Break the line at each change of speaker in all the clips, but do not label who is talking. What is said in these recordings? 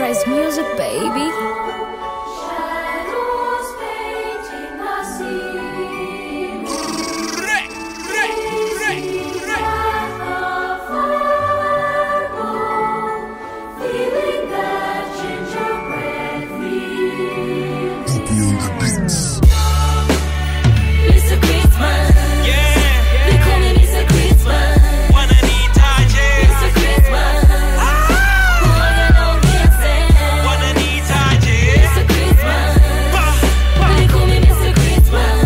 Price Music, baby.
Shadows painting the scene. Feeling that gingerbread feel. Mr. Christmas. They call me Mr. Christmas. Mr. Christmas. Juegan on dancing. Mr. Christmas. They call me Mr. Christmas.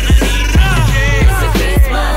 Mr. Christmas.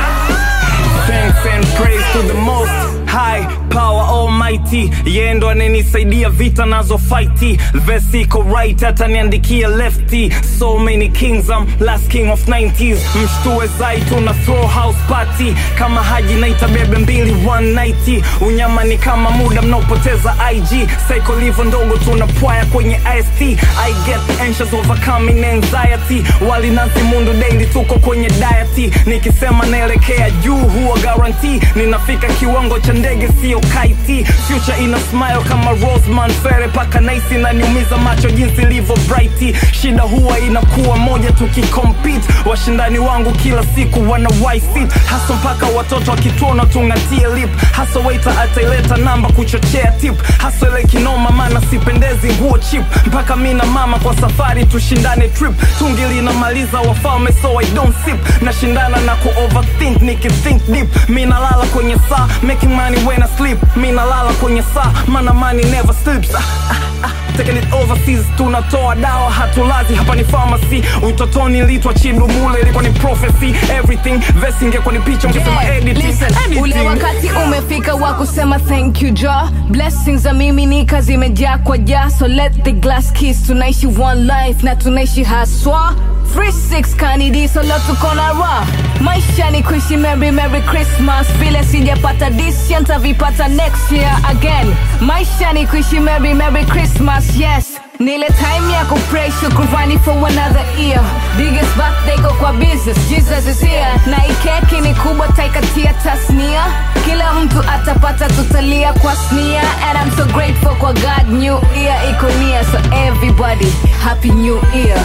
Thanks and praise to the most high power almighty yeye ndo ananisaidia vita nazo fighti vesi iko right hata niandikia lefty so many kings I'm last king of 90s mshtue zai tuna throw house party kama haji naita bebe mbili 190 unyama ni kama muda mnaopoteza ig psycho livo ndogo tuna pwaya kwenye ist i get anxious overcoming anxiety walinazi mundu daily tuko kwenye diet nikisema naelekea juu huwa guarantee ninafika kiwango cha ndege sio kaiti future ina smile kama rosman fere paka naisi naniumiza macho jinsi ilivyo bright shida huwa inakuwa moja tukikompete washindani wangu kila siku wana ysit hasa mpaka watoto wakituona tungatie lip hasa waita ataileta namba kuchochea tip hasa ile kinoma maana sipendezi nguo chip mpaka mi na mama kwa safari tushindane trip tungi linamaliza wafalme so i don't sip nashindana na ku overthink nikithink deep mi nalala kwenye saa making money when I sleep mi nalala kwenye saa mana money never sleeps ah, ah, ah. Taking it overseas tunatoa dawa hatulazi hapa ni pharmacy utotoni litwa chidumule ilikuwa ni prophecy everything vesi ingekuwa ni picha ungesema
Yeah,
editing
listen, ule
editing
wakati umefika wa kusema thank you ja blessings za mimi nika zimejaa kwa ja so let the glass kiss tunaishi one life na tunaishi haswa 36 kanidi so leo tuko na ra maisha ni kuishi merry merry christmas vile sijapata this year ntavipata next year again maisha ni kuishi merry merry christmas yes nile time ya kupray shukurani for another year biggest birthday go kwa business jesus is here na ikeki ni kubwa taikatia tasnia kila mtu atapata tutalia kwa snia and i'm so grateful kwa god new year iko near so everybody happy new year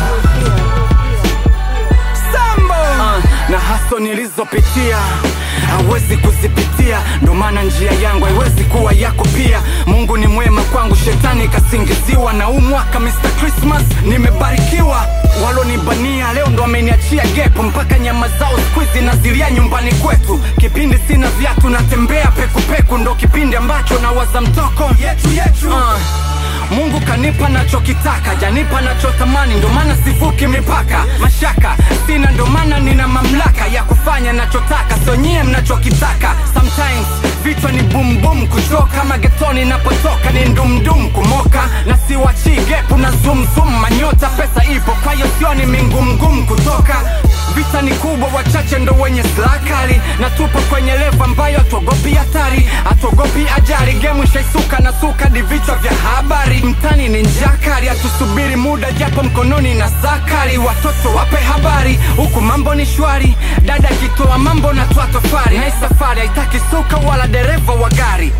uh, na haso nilizopitia hawezi kuzipitia ndo maana njia yangu haiwezi kuwa yako pia mungu ni mwema kwangu shetani kasingiziwa na huu mwaka mr christmas nimebarikiwa walonibania leo ndo ameniachia gepo mpaka nyama zao skuizi nazilia nyumbani kwetu kipindi sina viatu natembea pekupeku ndo kipindi ambacho nawaza mtoko yetu yetu uh. Mungu kanipa nachokitaka, janipa nachotamani, ndo maana sivuki mipaka. Mashaka sina, ndo maana nina mamlaka ya kufanya nachotaka, sio nyie mnachokitaka. Sometimes vichwa ni boom boom, kuchoka magetoni napotoka ni ndumdum, kumoka na siwachi gepu na zoom zoom, manyota pesa ipo, kwa hiyo sioni mingumgum kutoka vita ni kubwa, wachache ndo wenye silaha kali, na tupo kwenye levo ambayo hatuogopi hatari, hatuogopi ajali. Gemu ishaisuka na suka di vichwa vya habari, mtani ni njaa kali, hatusubiri muda japo mkononi na saa kali. Watoto wape habari, huku mambo ni shwari, dada akitoa mambo na twa tofari, na hii safari haitaki suka wala dereva wa gari.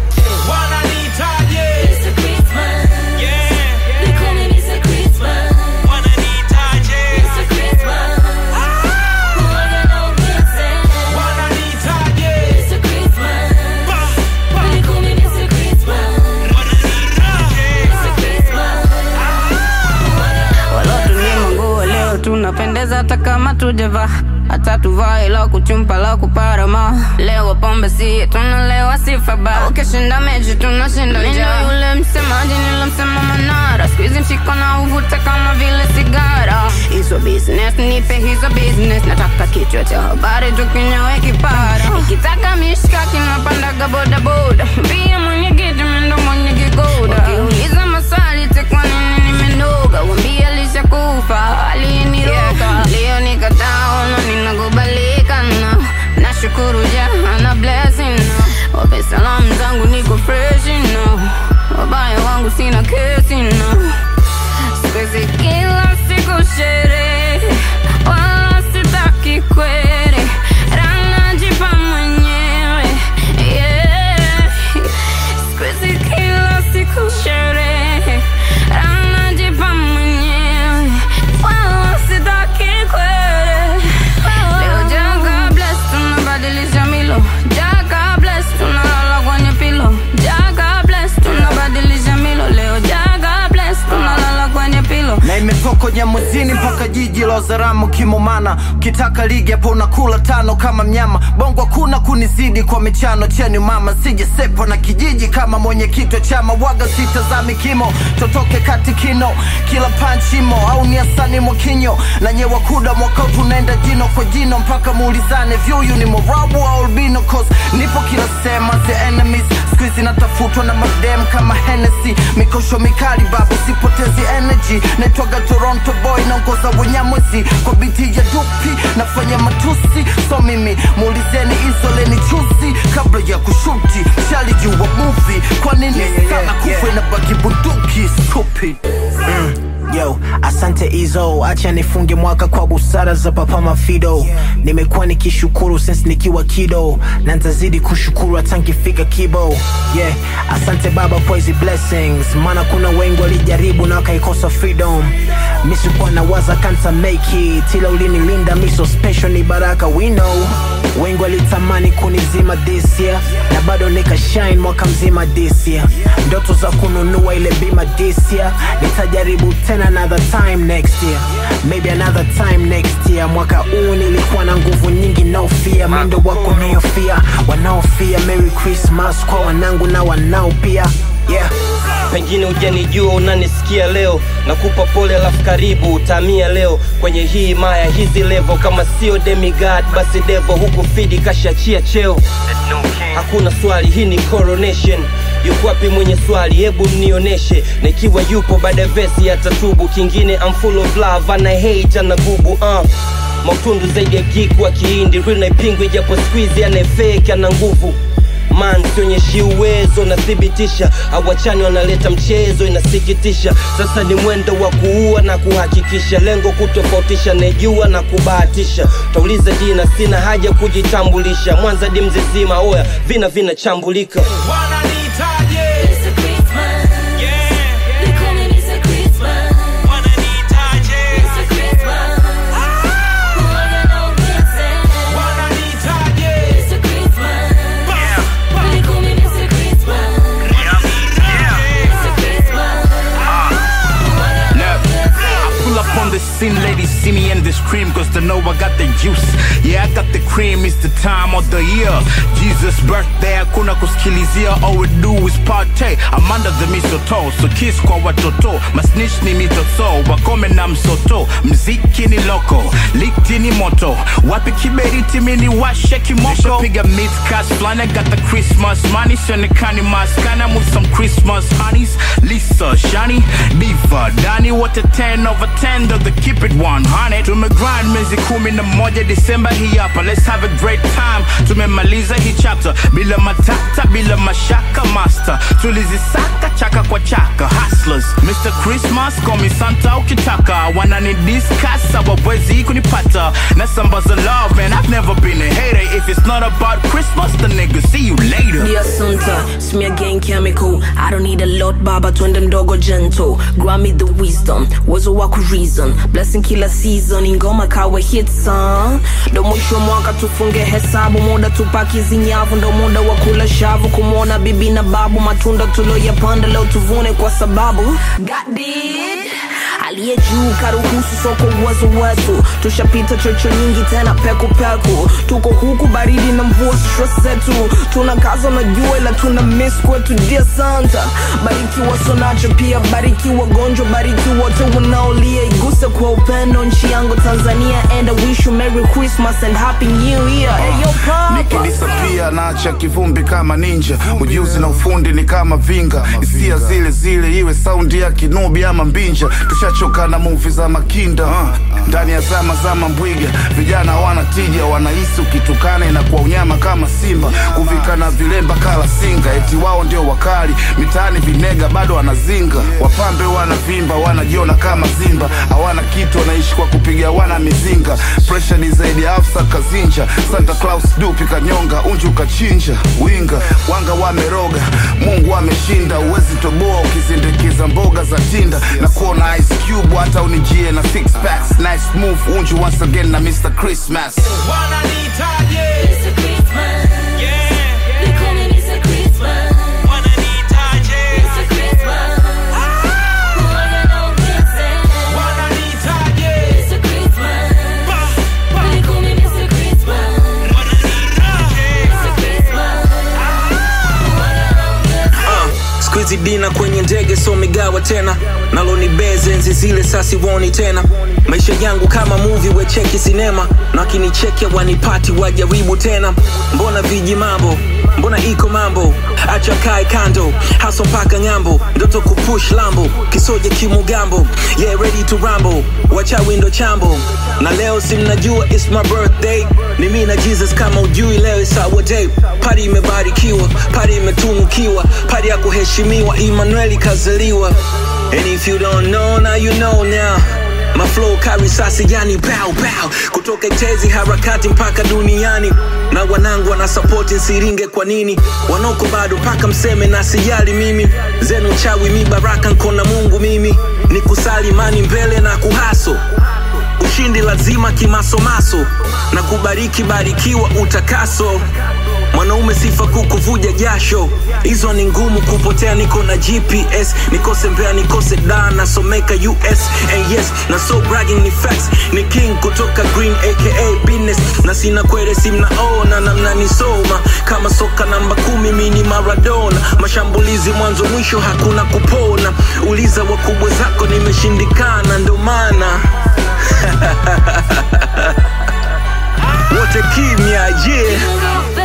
Mr. Christmas. They call me Mr. Christmas. Mr. Christmas. Juegan on dancing. Mr. Christmas. They call me Mr. Christmas. Mr. Christmas.
walotunyima nguo leo tunapendeza hata kama tujavaa hata tuvae la kuchumpa la kuparama leo pombe si tunalewa sifa ba ukishinda mechi tunashinda njaa yule msemaji nilomsema manara skuizi mshiko na uvuta kama vile sigara hizo business nipe hizo business nataka kichwa cha habari tukinyowe kipara ikitaka mishkaki napandaga bodaboda mbia mwenyekiti mendo mwenye kigoda wakiuliza maswali tekwa nini nimenoga wambia lishakufa aliniroga leo nikataona ninakubalika na nashukuru jana blessing na wape salamu zangu niko fresh no wabaya wangu sina kesi no sikwezi kila siku sherehe wala sitaki kwere ranajipa mwenyewe yeah. sikwezi kila siku sherehe
kinyamwezini mpaka jiji la Wazaramu kimomana ukitaka ligi hapo unakula tano kama mnyama bongo hakuna kunizidi kwa michano cheni mama sijesepo na kijiji kama mwenyekiti wa chama waga sitazami kimo totoke kati kino kila panchimo au ni asani mwakinyo na nyewa kuda mwaka huu tunaenda jino kwa jino mpaka muulizane vyuyu ni morabu au albino cause nipo kila sema the enemies squeezy natafutwa na madem kama Hennessy mikosho mikali babu sipotezi energy naitwaga Toronto boy naongoza wenyamwezi kwa biti ya dupi nafanya matusi so mimi muulizeni izoleni chuzi kabla ya kushuti shalijua movie kwa nini sana kufa na baki bunduki stupid
Yo, asante Izo, acha nifunge mwaka kwa busara za Papa Mafido. Nimekuwa nikishukuru since nikiwa kido, na nitazidi kushukuru hata nkifika kibo. Yeah, asante Baba kwa hizi blessings, maana kuna wengi walijaribu na wakaikosa freedom. Mi sikuwa na waza kanta make it, ila ulinilinda mi so special, ni baraka we know. Wengi walitamani kunizima this year, na bado nika shine mwaka mzima this year. Ndoto za kununua ile bima this year, nitajaribu tena another time next year, maybe another time next year. Mwaka huu nilikuwa na nguvu nyingi, no fear, mwendo wako nayofia, wanaofia. Merry Christmas kwa wanangu na wanao pia, yeah.
pengine hujanijua unanisikia leo nakupa pole alafu karibu utamia leo kwenye hii maya hizi levo kama sio demigod basi devo huku fidi kashachia cheo hakuna swali hii ni coronation yuko wapi mwenye swali hebu mnioneshe na ikiwa yupo baada ya vesi atatubu kingine I'm full of love ana hate ana gubu uh. mautundu zaidi ya geek wa kiindi real naipingwe japo squeeze anayefake ana nguvu man sionyeshi uwezo nathibitisha awachani wanaleta mchezo inasikitisha sasa ni mwendo wa kuua na kuhakikisha lengo kutofautisha nejua na kubahatisha tauliza dina sina haja kujitambulisha mwanza di mzizima oya vina vinachambulika
Mr. Christmas. They call me Mr. Christmas. Mr. Christmas. Who I got no vixen. Mr. Christmas. They call me Mr. Christmas. Mr. Christmas. Who I got no
Look,
vixen.
I pull up on the scene, ladies see me and they scream Cause they know I got the juice Yeah, I got the cream, it's the time of the year Jesus birthday, hakuna kusikilizia All we do is party I'm under the mistletoe So kiss kwa watoto Masnitch ni mitoto Wakome na msoto Mziki ni loko Likti ni moto Wapi kiberiti mini washe kimoko Piga midcast flana Got the Christmas money Sionekani maskana With some Christmas honeys Lisa, Shani, Diva, Dani Wote 10 over 10 Ndo the keep it 100 Tumegrind miezi kumi na moja Disemba hii hapa Let's have a great time Tumemaliza hii chapter Bila matata, bila mashaka master Tulizisaka chaka kwa chaka Hustlers, Mr. Christmas Call me Santa ukitaka Wanani discuss Hawawezi kunipata Nasambaza love man I've never been a hater If it's not about Christmas The nigga see you later
Dear Santa, smear gang chemical. I don't need a lot, baba, twende mdogo gentle. Grant me the wisdom, uwezo wa reason. Blessing kila season, ingoma kawe hit song. Ndo mwisho wa mwaka tufunge hesabu, muda tupaki zinyavu, ndo muda wa kula shavu, kumwona bibi na babu, matunda tuloyapanda leo tuvune kwa sababu God did. aliye juu karuhusu soko uwezo wetu tushapita chocho nyingi tena peku peku tuko huku baridi na mvua stress zetu tuna kaza na jua ila tuna miss kwetu dear santa bariki wasonacho pia bariki wagonjwa bariki wote wanaolia iguse kwa upendo nchi yangu tanzania and I wish you merry christmas and happy new year hey, yo, papa.
nikidisapia naacha kivumbi kama ninja ujuzi na ufundi ni kama vinga hisia zile zile iwe saundi ya kinubi ama mbinja tushachoka na muvi za makinda uh. ndani ya zama zama mbwiga vijana hawana tija wanahisi ukitukana inakuwa unyama kama simba kuvika na vilemba kala singa eti wao ndio wakali mitaani vinega bado wanazinga wapambe wanavimba wanajiona kama zimba hawana kitu wanaishi kwa kupiga wana mizinga presha ni zaidi ya afsa kazinja santa claus dupi kanyonga unju ukachinja winga wanga wameroga mungu ameshinda uwezi toboa ukizindikiza mboga za tinda na kuona ice cube hata unijie na six packs nice move unju once again na mr christmas
Mr. Christmas. They call me Mr. Christmas. Mr. Christmas. Who I got no vixen.
hizi dina kwenye ndege so migawa tena nalo ni beze enzi zile sasi woni tena maisha yangu kama movie wecheki sinema na wakinichekia wanipati wajaribu tena mbona viji mambo mbona iko mambo acha kae kando haso mpaka ng'ambo ndoto kupush lambo kisoje kimugambo yeah ready to rambo wacha windo chambo na leo simnajua it's my birthday ni mi na jesus kama ujui leo is our day pari imebarikiwa pari imetunukiwa pari ya kuheshimiwa emmanueli kazaliwa and if you don't know now you know now My flow carry sasi yani pow pow kutoka itezi harakati mpaka duniani na wanangu wana support nsiringe kwa nini wanoko bado mpaka mseme na sijali mimi zenu chawi mi baraka nkona mungu mimi ni kusali mani mbele na kuhaso ushindi lazima kimasomaso na kubariki barikiwa utakaso mwanaume sifa kukuvuja jasho hizo ni ngumu kupotea niko na gps nikose mbea nikose da nasomeka us and yes na so bragging ni facts ni king kutoka green aka business na sina kwere simnaona na mnanisoma kama soka namba kumi mini maradona mashambulizi mwanzo mwisho hakuna kupona uliza wakubwa zako nimeshindikana ndo maana wote kimya yeah